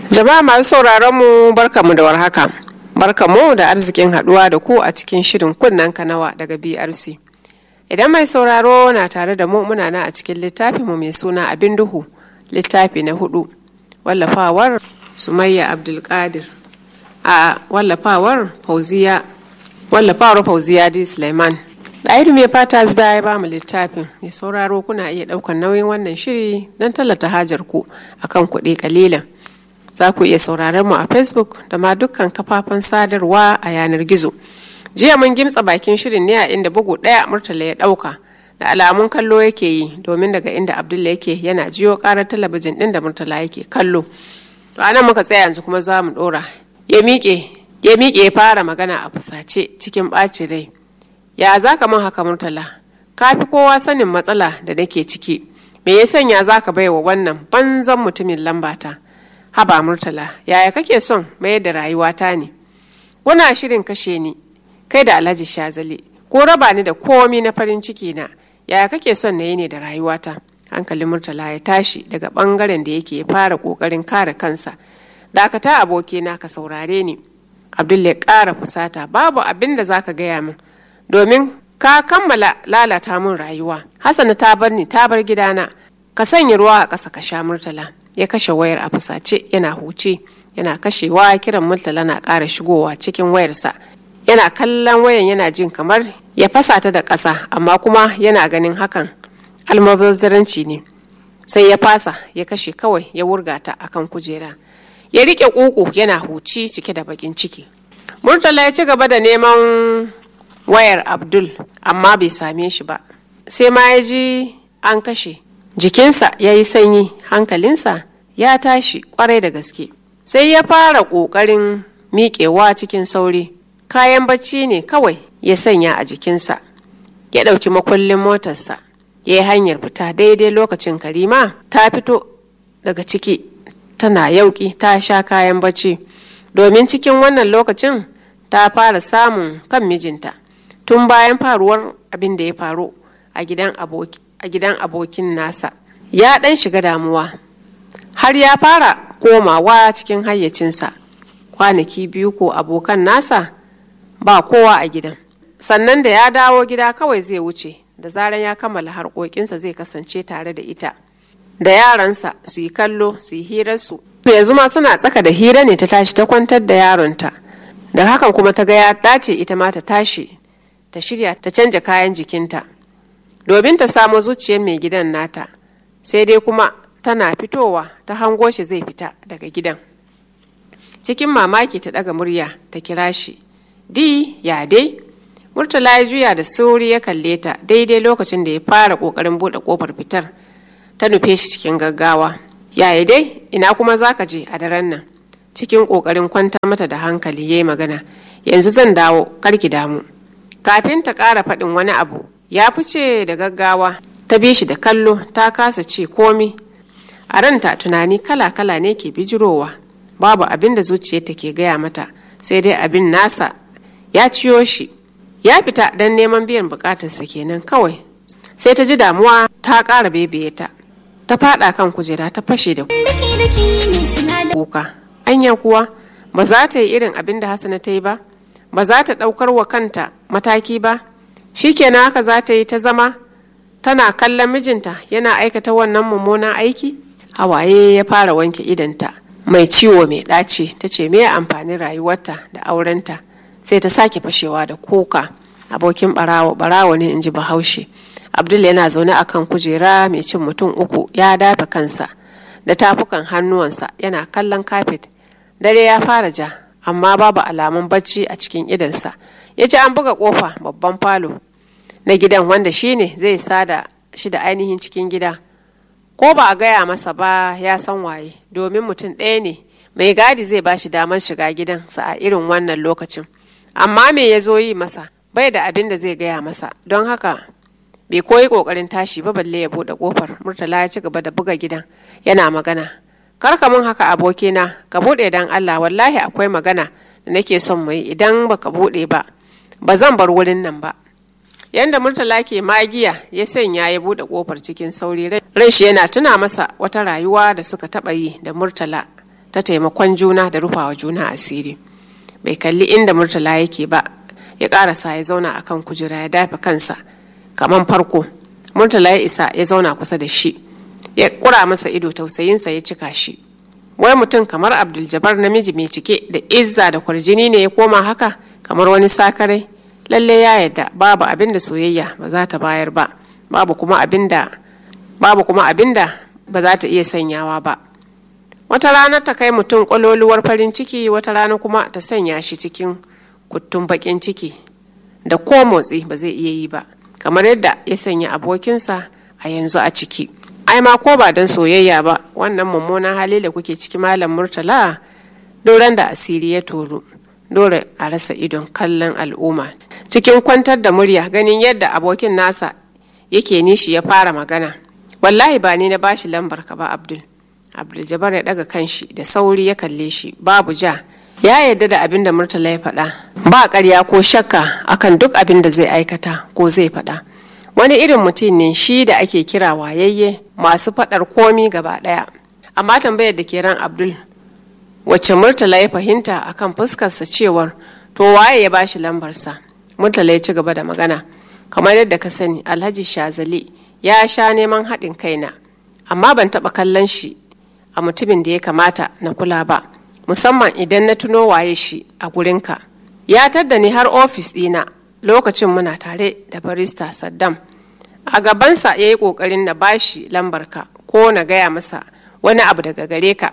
Jama'a masu sauraron mu barkamu da warhaka. Barkamu da arzikin haduwa da ku a cikin shirin kunnen kanawa daga BRC. Idan mai sauraro na tare da mu muna nan a cikin littafin mu mai suna abin duhu littafi na hudu wallafawar Sumayya Abdulkadir a wallafawar Fauziya wallafawar Fauziya D. Suleiman. Ɗairu mai fata zda ya ba mu littafin mai sauraro kuna iya ɗaukar nauyin wannan shiri don tallata hajar ku akan kuɗi kalilan. za ku iya sauraron mu a facebook da ma dukkan kafafen sadarwa a yanar gizo jiya mun gimtsa bakin shirin ne a inda bugu ɗaya murtala ya ɗauka da alamun kallo yake yi domin daga inda abdulla yake yana jiyo ƙarar talabijin ɗin da murtala yake kallo to anan muka tsaya yanzu kuma za mu ɗora ya miƙe ya miƙe ya fara magana a fusace cikin ɓacin rai ya za ka min haka murtala ka fi kowa sanin matsala da nake ciki me ya sanya za ka baiwa wannan banzan mutumin lambata haba murtala yaya kake son mayar da rayuwata ne kuna shirin kashe ni kai da alhaji shazali ko raba ni da komi na farin ciki na yaya kake son na yi ne da rayuwata hankalin murtala ya tashi daga bangaren da yake fara kokarin kare kansa dakata abokina ka saurare ni abdul ya kara fusata babu abin da zaka gaya min domin ka kammala lalata min rayuwa hasana ta bar ni ta bar gidana ka sanya ruwa a ƙasa ka sha murtala ya kashe wayar a fusace yana huce yana kashewa kiran murtala na ƙara shigowa cikin wayarsa yana kallon wayan yana jin kamar ya fasa ta da ƙasa amma kuma yana ganin hakan almubazzaranci ne sai ya fasa ya kashe kawai ya wurga ta akan kujera ya riƙe ƙuƙu yana huci cike da baƙin ciki murtala ya ci gaba da neman wayar abdul amma bai same shi ba sai ma ya ji an kashe jikinsa ya yi sanyi hankalinsa ya tashi kwarai da gaske sai ya fara ƙoƙarin miƙewa cikin sauri kayan bacci ne kawai ya sanya a jikinsa ya ɗauki makullin motarsa ya yi hanyar fita daidai lokacin karima ta fito daga ciki tana yauƙi ta sha kayan bacci domin cikin wannan lokacin ta fara samun kan mijinta tun bayan faruwar abin da ya faru a gidan aboki a gidan abokin nasa ya ɗan shiga damuwa har ya fara komawa cikin hayyacinsa kwanaki biyu ko abokan nasa ba kowa a gidan sannan da ya dawo gida kawai zai wuce da zaran ya kammala harkokinsa zai kasance tare da ita da yaransa su yi kallo su yi hirarsu yanzu ma suna tsaka da hira ne ta tashi ta kwantar da yaronta da hakan kuma ta ga ya dace ita ma ta tashi ta shirya ta canja kayan jikinta domin ta samo zuciyar mai gidan nata sai dai kuma tana fitowa ta hango shi zai fita daga gidan cikin mamaki ta daga murya ta kira shi di ya dai murtala ya juya da sauri ya kalle ta daidai lokacin da ya fara kokarin bude kofar fitar ta nufe shi cikin gaggawa yaya dai ina kuma zaka je a daren nan cikin kokarin kwantar mata da hankali ya yi magana yanzu zan dawo karki damu kafin ta ƙara faɗin wani abu ya fice da gaggawa ta bi shi da kallo ta kasa ce komi a ranta tunani kala-kala ne ke bijirowa babu abin da zuciyarta ke gaya mata sai dai abin nasa ya ciyo shi ya fita don neman biyan bukatarsa kenan kawai sai ta ji damuwa ta ƙara bebeye ta ta fada kan kujera ta fashe da kuka anya kuwa ba za ta yi irin abin da hasana ta yi ba ba za ta ɗaukar wa kanta mataki ba shikenan haka za ta yi ta zama tana kallon mijinta yana aikata wannan mummunan aiki hawaye ya fara wanke idanta mai ciwo mai ɗaci ta ce me amfanin rayuwarta da aurenta sai ta sake fashewa da kuka abokin barawo barawo ne in ji bahaushe abdul yana zaune a kan kujera mai cin mutum uku ya dafa kansa da tafukan hannuwansa yana kallon kafet dare ya fara ja amma babu alamun bacci a cikin idansa ya ji an buga kofa babban falo na gidan wanda shine zai sada shi da ainihin cikin gida ko ba a gaya masa ba ya san waye domin mutum ɗaya ne mai gadi zai ba shi damar shiga gidansa a irin wannan lokacin amma me ya zo yi masa bai da abin da zai gaya masa don haka bai koyi kokarin tashi ba balle ya buɗe kofar murtala ya ci gaba da buga gidan yana magana kar ka mun haka abokina ka buɗe dan allah wallahi akwai magana da nake son mu yi idan baka buɗe ba ba zan bar wurin nan ba yanda murtala ke magiya ya sanya ya bude kofar cikin sauri ran shi yana tuna masa wata rayuwa da suka taba yi da murtala ta taimakon juna da rufawa juna asiri bai kalli inda murtala yake ba ya karasa ya zauna akan kujera ya dafa kansa kaman farko murtala ya isa ya zauna kusa da shi ya kura masa ido tausayinsa ya cika shi wai mutum kamar abdul jabbar namiji mai cike da izza da kwarjini ne ya koma haka kamar wani sakarai lalle ya yadda babu abin da soyayya ba za ta bayar ba babu kuma abin da babu kuma abin da ba za ta iya sanyawa ba wata rana ta kai mutum kwaloluwar farin ciki wata rana kuma ta sanya shi cikin kuttun bakin ciki da ko motsi ba zai iya yi ba kamar yadda ya sanya abokinsa a yanzu a ciki ai ma ko ba don soyayya ba wannan mummunan hali da kuke ciki malam murtala doron da asiri ya toru dole a rasa idon kallon al'umma cikin kwantar da murya ganin yadda abokin nasa yake nishi ya fara magana wallahi ba ni na bashi lambar ka ba abdul abdul jabar ya daga kanshi da sauri ya kalle shi babu ja ya yarda da abin da murtala ya faɗa ba ƙarya ko shakka akan duk abin da zai aikata ko zai faɗa wani irin mutum ne shi da ake kira wayayye masu faɗar komi gaba ɗaya amma tambayar da ke ran abdul wacce murtala ya fahimta akan fuskarsa cewar to waye ya bashi lambarsa murtala ya ci gaba da magana kamar yadda ka sani alhaji shazali ya sha neman haɗin kaina amma ban taɓa kallon shi a mutumin da ya kamata na kula ba musamman idan na tuno waye shi a gurinka ya tadda ni har ofis ɗina lokacin muna tare da barista saddam a gabansa ya yi ƙoƙarin na bashi lambarka ko na gaya masa wani abu daga gare ka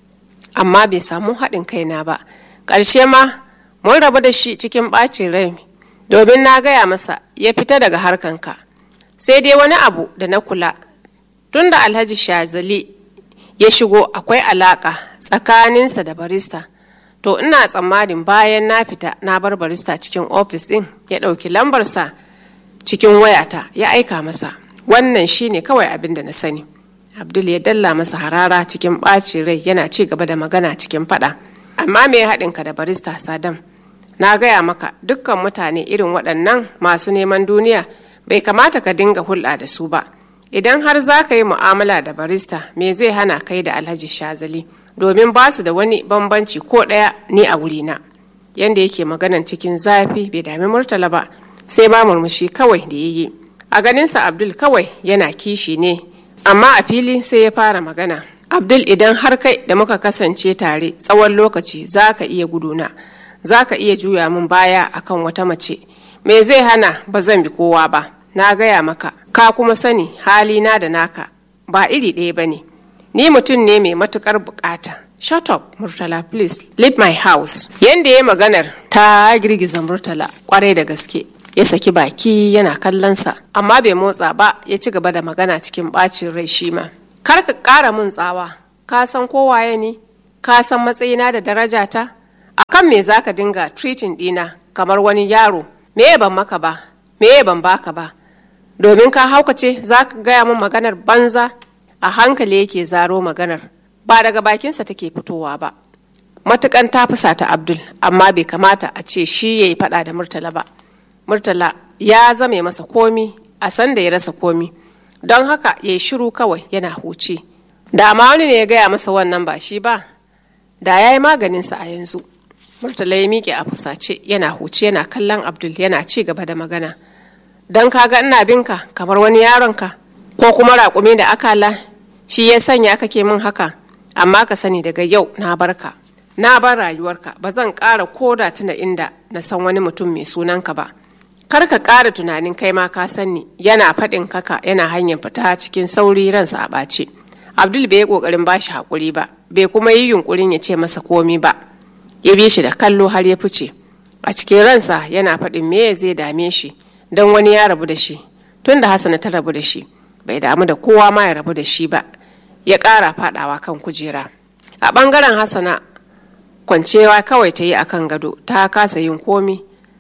amma bai samu haɗin kaina ba ƙarshe ma mun rabu da shi cikin ɓacin rai domin na gaya masa ya fita daga harkanka sai dai wani abu da na kula tun da alhaji shazali ya shigo akwai alaƙa tsakaninsa da barista to ina tsammanin bayan na fita na bar barista cikin ofis ɗin ya ɗauki lambarsa cikin wayata ya aika masa wannan shine kawai abin da na sani abdul ya dalla masa harara cikin ɓacin rai yana ci gaba da magana cikin faɗa amma me ya haɗinka da barista sadam na gaya maka dukkan mutane irin waɗannan masu neman duniya bai kamata ka dinga hulɗa da su ba idan har za ka yi mu'amala da barista me zai hana kai da alhaji shazali domin ba su da wani bambanci ko ɗaya ni a wurina yanda yake maganan cikin zafi bai dami murtala ba sai ma murmushi kawai da ya yi a ganinsa abdul kawai yana kishi ne amma a fili sai ya fara magana abdul idan har kai da muka kasance tare tsawon lokaci za ka iya guduna za ka iya juya min baya akan wata mace me zai hana ba zan bi kowa ba na gaya maka ka kuma sani halina da naka ba iri ɗaya ba ne ni mutum ne mai matukar bukata shut up murtala please leave my house yanda ya maganar ta girgiza murtala kwarai da gaske ya saki baki yana kallonsa amma bai motsa ba ya ci gaba da magana cikin bacin rai shi ma kar ka ƙara mun tsawa ka san kowaye ne ka san matsayina da darajata akan me zaka dinga treating dina kamar wani yaro me ban maka ba me ban baka ba domin ka haukace za ka gaya min maganar banza a hankali yake zaro maganar ba daga bakinsa take fitowa ba matukan ta fusata abdul amma bai kamata a ce shi ya yi fada da murtala ba murtala ya zame masa komi a san da ya rasa komi don haka ya yi shiru kawai yana huce da ma wani ne ya gaya masa wannan ba shi ba da ya yi maganinsa a yanzu murtala ya miƙe a fusace yana huce yana kallon abdul yana ci gaba da magana don kaga ina binka kamar wani yaronka ko kuma raƙumi da akala shi ya sanya kake min haka amma ka sani daga yau na barka na bar rayuwarka ba zan ƙara koda tuna inda na san wani mutum mai sunanka ba kar ka ƙara tunanin kai ma ka sani yana faɗin kaka yana hanyar fita cikin sauri ransa a ɓace abdul bai yi ƙoƙarin ba shi haƙuri ba bai kuma yi yunƙurin ya ce masa komi ba ya bi shi da kallo har ya fice a cikin ransa yana faɗin me zai dame shi don wani ya rabu da shi tun da hasana ta rabu da shi bai damu da kowa ma ya rabu da shi ba ya ƙara faɗawa kan kujera a ɓangaren hasana kwancewa kawai ta yi akan gado ta kasa yin komi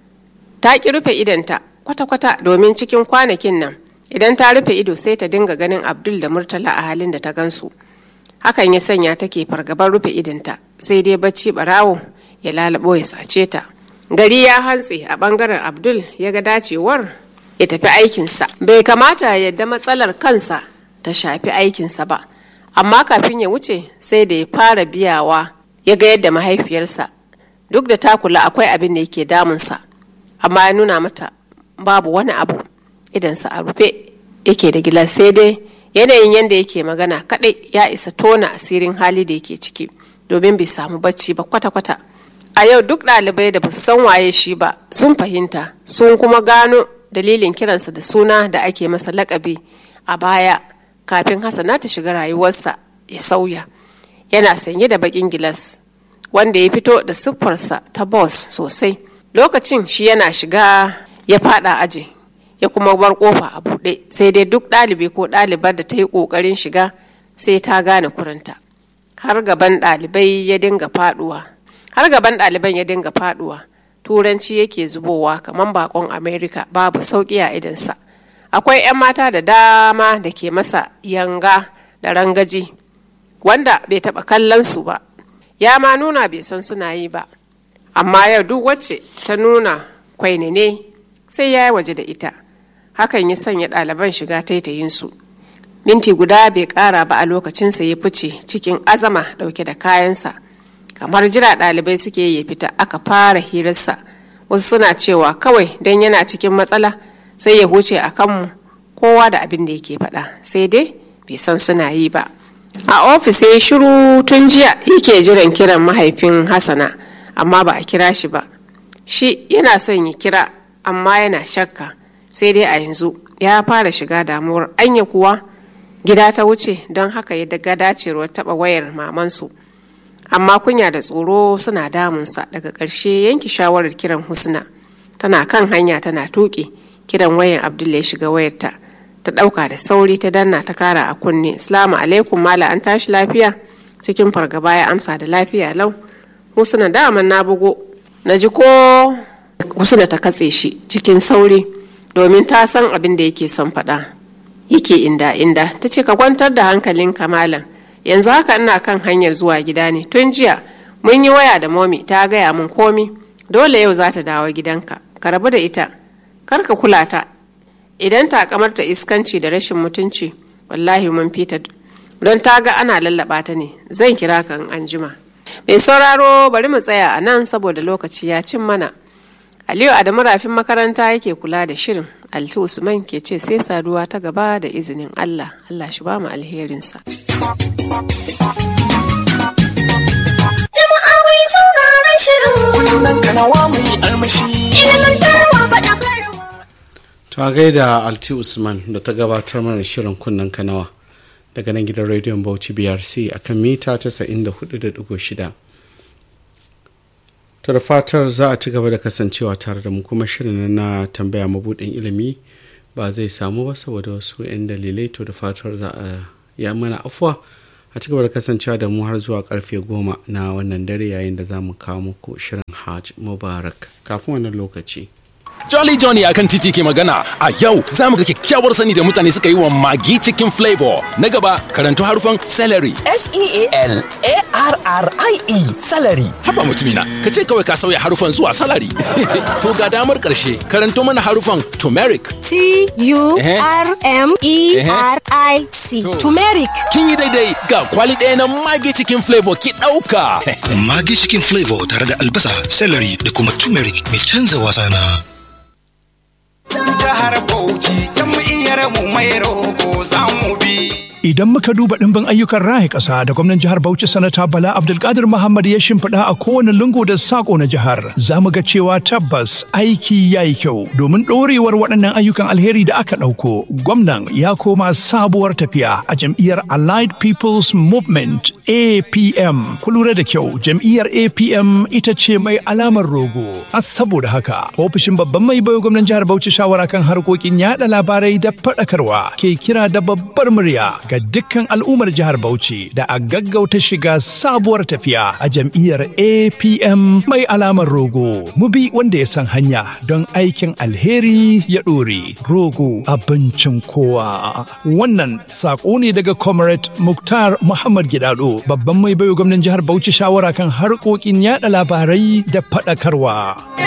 ta ƙi rufe idanta kwata-kwata domin cikin kwanakin nan idan ta rufe ido sai ta dinga ganin abdul da murtala a halin da ta gansu hakan ya sanya take fargabar rufe idanta sai dai bacci barawo ya lalabo ya sace ta gari ya hantse a bangaren abdul ya ga dacewar ya tafi aikinsa bai kamata ya yadda matsalar kansa ta shafi aikinsa ba amma kafin ya wuce sai da ya fara biyawa ya ga yadda mahaifiyarsa duk da ta kula akwai abin da yake damunsa amma ya nuna mata babu wani abu idansa a rufe yake da gilas sai dai yanayin yadda yake magana kadai ya isa tona asirin hali da yake ciki domin bai samu bacci ba kwata-kwata a yau duk ɗalibai da basu san waye shi ba sun fahimta sun kuma gano dalilin kiransa da suna da ake masa lakabi a baya kafin hasana ta shiga rayuwarsa ya sauya yana sanye da bakin gilas wanda ya fito da siffarsa ta boss sosai lokacin shi yana shiga ya fada aji ya kuma bar kofa a buɗe sai dai duk ɗalibi ko ɗalibar da ta yi ƙoƙarin shiga sai ta gane kuranta har gaban ɗalibai ya dinga faɗuwa har gaban ɗaliban ya dinga faɗuwa turanci yake zubowa kamar bakon america babu sauƙi a idansa akwai 'yan mata da dama da ke masa yanga da rangaji wanda bai taɓa kallon su ba ya ma nuna bai san suna yi ba amma yau duk wacce ta nuna kwainene sai ya yi waje da ita hakan ya sanya ɗaliban shiga taitayinsu minti guda bai ƙara ba a lokacinsa ya fice cikin azama ɗauke da kayansa kamar jira ɗalibai suke ya fita aka fara hirarsa wasu suna cewa kawai don yana cikin matsala sai ya huce a kanmu kowa da abin da yake faɗa sai dai bai san suna yi ba a ofis ya shiru tun jiya yake jiran kiran mahaifin hasana amma ba a kira shi ba shi yana son ya kira amma yana shakka sai dai a yanzu ya fara shiga damuwar anya kuwa gida ta wuce don haka ya daga dacewar taba wayar mamansu amma kunya da tsoro suna damunsa daga ƙarshe yanki shawarar kiran husna tana kan hanya tana tuƙi kiran wayan abdul ya shiga wayarta ta ɗauka da sauri ta danna ta kara a kunne salamu alaikum mala an tashi lafiya cikin fargaba ya amsa da lafiya lau husna daman na bugo na ji ko husna ta katse shi cikin sauri domin ta san abin da yake son faɗa yake inda inda ta ce ka kwantar da hankalin kamalan yanzu haka ina kan hanyar zuwa gida ne tun jiya mun yi waya da momi ta gaya mun komi dole yau za ta dawo gidanka ka rabu da ita kar ka kula ta idan ta kamar ta iskanci da rashin mutunci wallahi mun fita don ta ga ana lallaba ta ne zan kira ka in anjima mai sauraro bari mu tsaya a nan saboda lokaci ya cin mana aliyu adamu rafin makaranta yake kula da shirin alti usman ke ce sai saduwa ta gaba da izinin allah allah shi ba mu alherinsa jama'a mai sauraron shirin Wannan kanawa mai armashi. ilimantarwa faɗakarwa ta gaida alti usman da ta gabatar mana shirin kunnen kanawa daga nan gidan rediyon bauchi brc a kan mita 94.6 ta da fatar za a ci gaba da kasancewa tare da mu kuma shirin na tambaya mabudin ilimi ba zai samu ba saboda wasu 'yan dalilai to da fatar za a ya mana afuwa a ci gaba da kasancewa da mu har zuwa karfe goma na wannan dare yayin da za mu kawo muku shirin hajj mubarak kafin wannan lokaci Jolly Johnny akan titi ke magana a yau za mu ga kyakkyawar sani da mutane suka yi wa magi cikin flavor. Na gaba karanto harufan celery. S-E-A-L-A-R-R-I-E salary. Haba mutumina, ka ce kawai ka sauya harufan zuwa salary. to ga damar karshe karanto mana harufan turmeric. T U R M E R I C. To. Turmeric. Kin yi daidai ga kwali ɗaya na magi cikin flavor ki ɗauka. Magi cikin flavor tare da albasa, celery da kuma turmeric mai canza wasa na. Jihar Bauchi, jam'iyyar mu mai roƙo za mu bi. Idan muka duba ɗimbin ayyukan raya ƙasa da gwamnan jihar Bauchi sanata Bala Abdulkadir Muhammad ya shimfiɗa a kowane lungu da saƙo na jihar, za mu ga cewa tabbas aiki ya yi kyau domin ɗorewar waɗannan ayyukan alheri da aka ɗauko. Gwamnan ya koma sabuwar tafiya a jam'iyyar Allied People's Movement APM. Ku lura da kyau, jam'iyyar APM ita ce mai alamar rogo. A saboda haka, ofishin babban mai bayo gwamnan jihar Bauchi shawara kan harkokin yaɗa labarai da faɗakarwa ke kira da babbar murya ga dukkan al'ummar jihar Bauchi da a gaggauta shiga sabuwar tafiya a jam'iyyar APM mai alamar rogo. Mu bi wanda ya san hanya don aikin alheri ya ɗore. Rogo abincin kowa. Wannan saƙo ne daga Comrade Muktar Muhammad Gidado, babban mai bayo gwamnan jihar Bauchi shawara kan harkokin yada labarai da faɗakarwa.